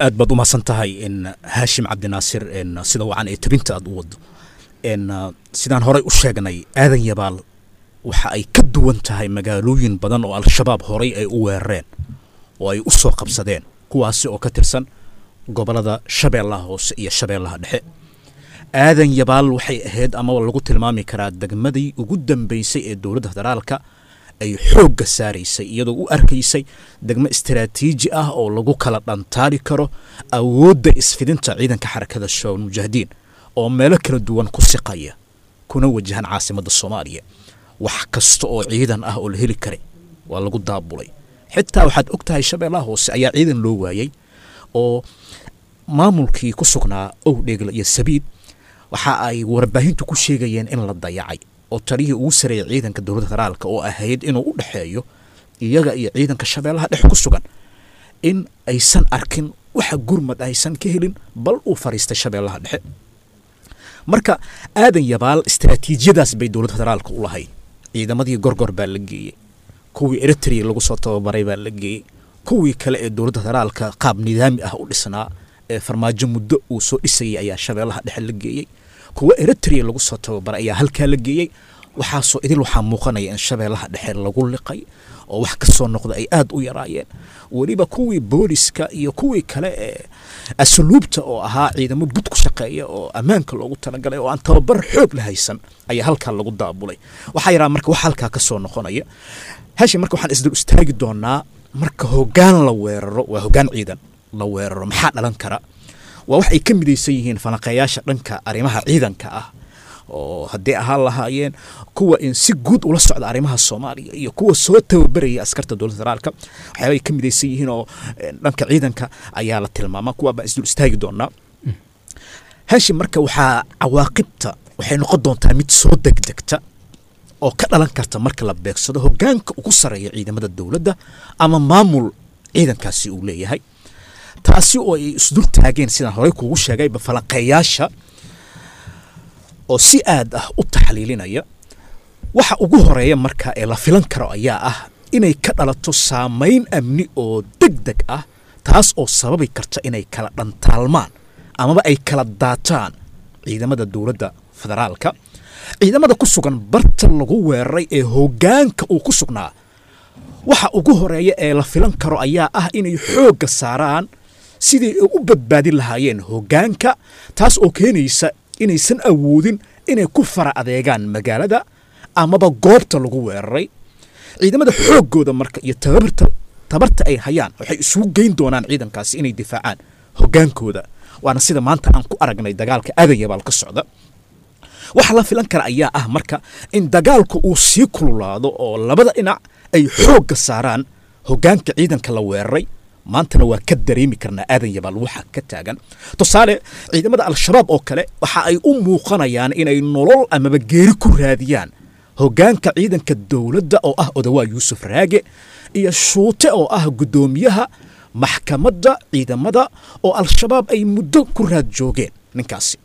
aad baad u mahadsan tahay in haashim cabdinaasir n sida wacan ee tabinta aad u wado n sidaan horey u sheegnay aadan yabaal waxa ay ka duwan tahay magaalooyin badan oo al-shabaab horay ay u weerareen oo ay u soo qabsadeen kuwaasi oo ka tirsan gobollada shabeellaha hoose iyo shabeellaha dhexe aadan yabaal waxay ahayd ama lagu tilmaami karaa degmadii ugu dambeysay ee dowladda federaalka ay xoogga saaraysay iyadoo u arkaysay degmo istaraatiiji ah oo lagu kala dhantaali karo awoodda isfidinta ciidanka xarakada shabaab mujaahidiin oo meelo kala duwan ku siqaya kuna wajahan caasimadda soomaaliya wax kasta oo ciidan ah oo la heli karay waa lagu daabulay xitaa waxaad og tahay shabeellaha hoose ayaa ciidan loo waayey oo maamulkii ku sugnaa owdheegla iyo sabiid waxa ay warbaahintu ku sheegayeen in la dayacay oo taliyihii ugu sareeyay ciidanka dowladda federaalka oo ahayd inuu u dhexeeyo iyaga iyo ciidanka shabeellaha dhex ku sugan in aysan arkin waxa gurmad aysan ka helin bal uu fariistay shabeellaha dhexe marka aadan yabaal istaraatiijiyadaas bay dowladda federaalka u lahayd ciidamadii gorgor baa la geeyey kuwii eritrea lagu soo tababaray baa la geeyey kuwii kale ee dowladda federaalka qaab nidaami ah u dhisnaa ee farmaajo muddo uu soo dhisayay ayaa shabeellaha dhexe la geeyey kuwa eritrea lagu soo tababaray ayaa halkaa la geeyey waxaasoo idil waxaa muuqanaya in shabeellaha dhexe lagu liqay oo wax ka soo noqda ay aad u yaraayeen weliba kuwii booliska iyo kuwii kale ee asluubta oo ahaa ciidamo bud ku shaqeeya oo ammaanka loogu talagalay oo aan tababar xoog la haysan ayaa halkaa lagu daabulay waxaa yaraa marka wax halkaa ka soo noqonaya hashim marka waxaan isdul istaagi doonaa marka hoggaan la weeraro waa hoggaan ciidan la weeraro maxaa dhalan kara waa wax ay ka midaysan yihiin falanqeeyaasha dhanka arrimaha ciidanka ah oo haddii ahaan lahaayeen kuwa in si guud ula socda arrimaha soomaaliya iyo kuwa soo tababaraya askarta dowladda federaalka waxyaabay ka midaysan yihiin oo dhanka ciidanka ayaa la tilmaamaa kuwaa baan isdul istaagi doonaa hashim marka waxaa cawaaqibta waxay noqon doontaa mid soo degdegta oo ka dhalan karta marka la beegsado hoggaanka ugu sarreeya ciidamada dowladda ama maamul ciidankaasi uu leeyahay taasi oo ay isdul taageen sidaan horey kuugu sheegayba falanqeeyaasha oo si aad ah u taxliilinaya waxa ugu horeeya marka ee la filan karo ayaa ah inay ka dhalato saamayn amni oo deg deg ah taas oo sababi karta inay kala dhantaalmaan amaba ay kala daataan ciidamada dowladda federaalka ciidamada ku sugan barta lagu weeraray ee hoggaanka uu ku sugnaa waxa ugu horeeya ee la filan karo ayaa ah inay xoogga saaraan sidii ay u badbaadin lahaayeen hoggaanka taas oo keenaysa inaysan awoodin inay ku fara adeegaan magaalada amaba goobta lagu weeraray ciidamada xooggooda marka iyo tababarta tabarta ay hayaan waxay isugu geyn doonaan ciidankaasi inay difaacaan hoggaankooda waana sida maanta aan ku aragnay dagaalka aadan yabaal ka socda waxa la filan kara ayaa ah marka in dagaalku uu sii kululaado oo labada dhinac ay xoogga saaraan hoggaanka ciidanka la weeraray maantana waa ka dareemi karnaa aadan yabaal waxa ka taagan tusaale ciidamada al-shabaab oo kale waxa ay u muuqanayaan inay nolol amaba geeri ku raadiyaan hoggaanka ciidanka dowladda oo ah odawaa yuusuf raage iyo shuute oo ah guddoomiyaha maxkamadda ciidamada oo al-shabaab ay muddo ku raad joogeen ninkaasi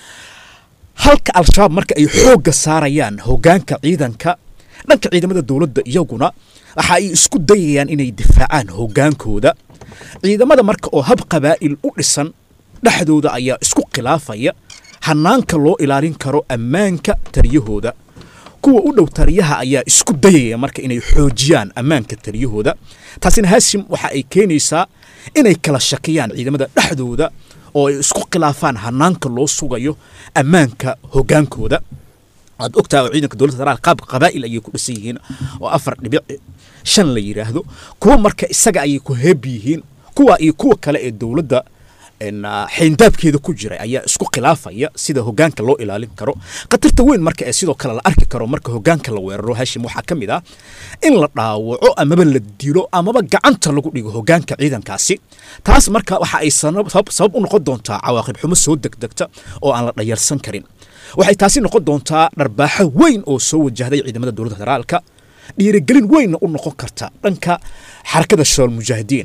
halka al-shabaab marka ay xoogga saarayaan hoggaanka ciidanka dhanka ciidamada dowladda iyaguna waxa ay isku dayayaan inay difaacaan hoggaankooda ciidamada marka oo hab qabaa'il u dhisan dhexdooda ayaa isku khilaafaya hanaanka loo ilaalin karo ammaanka taliyahooda kuwa u dhow taliyaha ayaa isku dayaya marka inay xoojiyaan ammaanka taliyahooda taasina hashim waxa ay keenaysaa inay kala shakiyaan ciidamada dhexdooda oo ay isku khilaafaan hanaanka loo sugayo ammaanka hoggaankooda waad ogtaha oo ciidanka dowladda federaal qaab qabaa'il ayay ku dhisan yihiin oo afar dhibic shan la yidhaahdo kuwa marka isaga ayay ku heeb yihiin kuwa iyo kuwa kale ee dowladda xayndaabkeeda ku jiray ayaa isku khilaafaya sida hoggaanka loo ilaalin karo khatarta weyn marka ee sidoo kale la arki karo marka hoggaanka la weeraro hashim waxaa ka mid ah in la dhaawaco amaba la dilo amaba gacanta lagu dhigo hoggaanka ciidankaasi taas marka waxa ay sabab u noqon doontaa cawaaqib xumo soo degdegta oo aan la dhayarsan karin waxay taasi noqon doontaa dharbaaxo weyn oo soo wajahday ciidamada dowladda federaalka dhiirigelin weynna u noqon karta dhanka xarakada shabaal mujaahidiin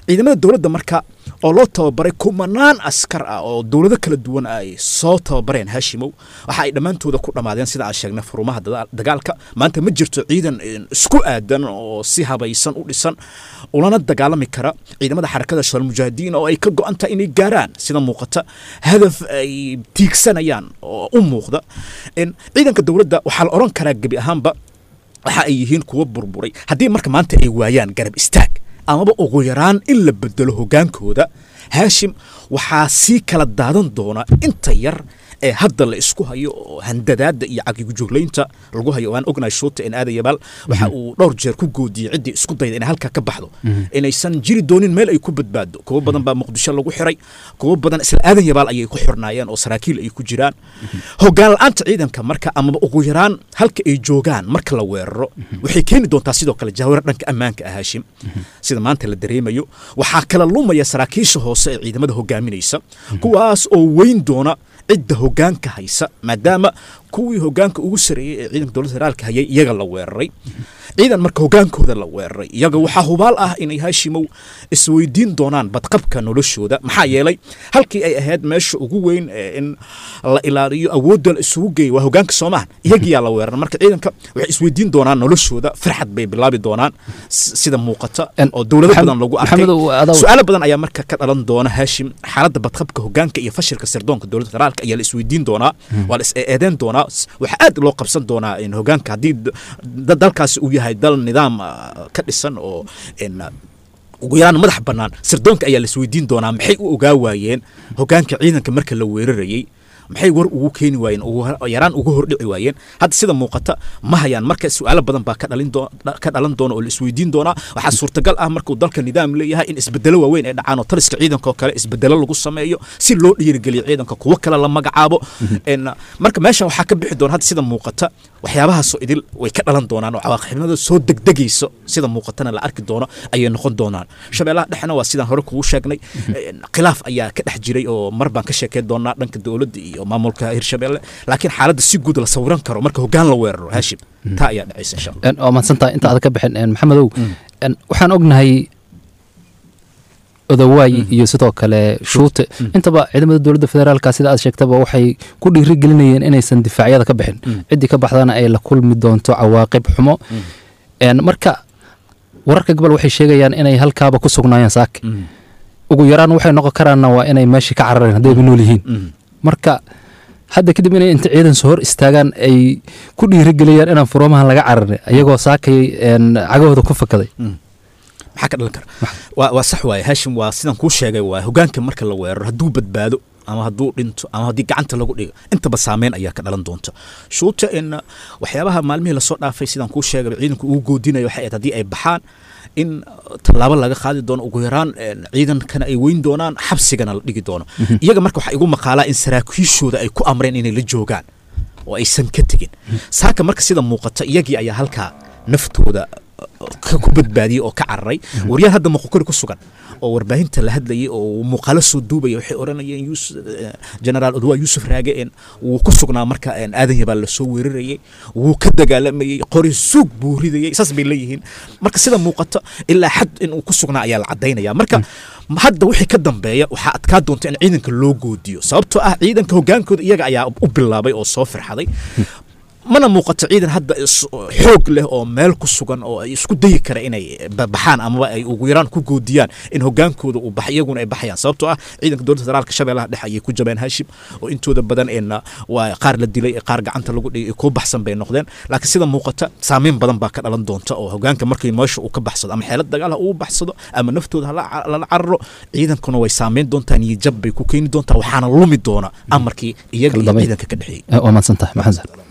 ciidamada dowladda marka oo loo tababaray kumanaan askar ah oo dowlado kala duwan ay soo tababareen haashimow waxa ay dhammaantooda ku dhammaadeen sida aan sheegnay furumaha dada- dagaalka maanta ma jirto ciidan een, isku aadan oo si habaysan u dhisan ulana dagaalami kara ciidamada xarakada shabaal mujaahidiin oo ay ka go-an tahay inay gaaraan sida muuqata hadaf ay tiigsanayaan oo u muuqda in ciidanka dowladda waxaa la oran karaa gebi ahaanba waxa ay yihiin kuwa burburay haddii marka maanta ay waayaan garab istaag amaba ugu yaraan in la bedelo hogaankooda haashim waxaa sii kala daadan doona inta yar ee hadda la isku hayo oo handadaada iyo cagigujuglaynta lagu hayo waan ognahay shuuta in aadan yabaal waxa uu dhowr jeer ku goodiyey ciddii isku dayda inay halkaa ka baxdo inaysan jiri doonin meel ay ku badbaado kuwo badan baa muqdisho lagu xiray kuwo badan isla aadan yabaal ayay ku xirnaayeen oo saraakiil ay ku jiraan hogaan la-aanta ciidanka marka amaba ugu yaraan halka ay joogaan marka la weeraro waxay keeni doontaa sidoo kale jahwarar dhanka ammaanka ah haashim sida maanta la dareemayo waxaa kala lumaya saraakiisha hoose ee ciidamada hogaaminaysa kuwaas oo weyn doona cidda hogaanka haysa maadaama kuwii hogaanka ugu sareeyey ee ciidanka dowladda federaalka hayay iyaga la weeraray ciidan marka hogaankooda la weeraray iyaga waxaa hubaal ah inay haashimow isweydiin doonaan badqabka noloshooda maxaa yeelay halkii ay ahayd meesha ugu weyn ee in la ilaaliyo awoodda la isugu geeyo waa hogaanka soomahan iyagiyaa la weeraray marka ciidanka waxay isweydiin doonaan noloshooda farxad bay bilaabi doonaan s- sida muuqata En- oo dowlado Maxamed- badan lagu arkay Maxamedow, adaa- su-aalo badan ayaa marka ka dhalan doona haashim xaaladda badqabka hogaanka iyo fashilka sirdoonka dowladda federaalka ayaa la isweydiin doonaa waa la is eedeen doonaa S- waxaa aad loo qabsan doonaa in hogaanka haddii d- da- dalkaasi uu yahay dal nidaam ah, ka dhisan oo in ah, ugu yaraan madax bannaan sirdoonka ayaa la isweydiin doonaa maxay u ogaa waayeen hogaanka ciidanka marka la weerarayey maxay war ugu keeni waayeen ugu har- yaraan ugu hordhici waayeen hadda sida muuqata ma hayaan marka su-aalo badan baa ka dhalin doo- dha- ka dhalan doona oo la isweydiin doonaa waxaa suurtagal ah markuu dalka nidaam leeyahay in isbedelo waaweyn ay dhacaan oo taliska ciidanka oo kale isbedelo lagu sameeyo si loo dhiirigeliyo ciidanka kuwo kale la magacaabo En, marka meeshan waxaa ka bixi doona hadda sida muuqata waxyaabahaasoo idil way ka dhalan doonaan oo cawaaqibnimada soo degdegayso sida muuqatana la arki doono ayay noqon doonaan shabeellaha dhexna waa sidaan hore kugu sheegnay En, khilaaf ayaa ka dhex jiray oo mar baan ka sheekeyn doonaa dhanka dowladda iyo maamulka hirshabeelle laakiin xaaladda si guud la sawiran karo marka hogaan la weeraro haashim taa ayaa dhacaysa insha allah En, waa mahadsantahay inta aad ka bixin en, maxamedow en, waxaan ognahay odawaay iyo sidoo kale shuute intaba ciidamada dowladda federaalka sida aad sheegtaba waxay ku dhiirigelinayeen inaysan difaacyada ka bixin ciddii ka baxdana ay la kulmi doonto cawaaqib xumo En, marka wararka gobol waxay sheegayaan inay halkaaba ku sugnaayeen saake ugu yaraan waxay noqon karaanna waa inay meeshii ka carareen haddayba nool yihiin marka hadda kadib inay inta ciidan soo hor istaagaan ay ku dhiirigeliyaan inaan furoomahan laga cararin iyagoo saakay en, cagahooda ku fakaday maxaa ka dhalan kara waa waa sax waaye haashim waa sidaan kuu sheegay waa hogaanka marka la weeraro hadduu badbaado ama hadduu dhinto ama haddii gacanta lagu dhigo intaba saameyn ayaa ka dhalan doonta shuuta in waxyaabaha maalmihii lasoo dhaafay sidaan kuu sheegay ciidanku ugu goodinayo waxay ahayd haddii ay baxaan in tallaabo laga qaadi doono ugu yaraan en, ciidankana ay weyn doonaan xabsigana la dhigi doono iyaga marka waxaa igu maqaalaa in saraakiishooda ay ku amreen inay la joogaan oo aysan ka tegin saaka marka sida muuqata iyagii ayaa halkaa naftooda ka ku badbaadiyey oo ka cararay waryaal hadda muqokori ku sugan oo warbaahinta la hadlayay oo muuqaalo soo duubaya waxay odhanayeen yus- eh, generaal odwaa yuusuf raage en wuu ku sugnaa marka en aadan yabaal lasoo weerarayey wuu ka dagaalamayey qori suug buu ridayey saas bay leeyihiin marka sida muuqata ilaa xad inuu ku sugnaa ayaa la cadaynaya marka hadda wixii ka dambeeya waxaa adkaa doonta in ciidanka loo goodiyo sababtoo ah ciidanka hogaankooda iyaga ayaa u bilaabay oo soo firxaday mana muuqato ciidan hadda is- xoog leh oo meel ku sugan oo ay isku dayi kara inay ba- baxaan amaba ay ugu yaraan ku goodiyaan in hogaankooda uu bax iyaguna ay baxayaan sababtoo ah ciidanka dowladda federaalka shabeellaha dhexe ayay ku jabeen haashim oo intooda badan een waa qaar la dilay qaar gacanta lagu dhigay kuwa baxsan bay noqdeen laakiin sida muuqata saameyn badan baa ka dhalan doonta oo hogaanka markii meesha uu ka baxsado ama xeelad dagaal ha uu baxsado ama naftooda hala ca- lala cararo ciidankuna way saameyn doontaa niyad jab bay ku keeni doontaa waxaana lumi doona amarkii iyaga Kala iyo dambeyn. ciidanka ka dhexeeyey waa mahadsantahay maxamed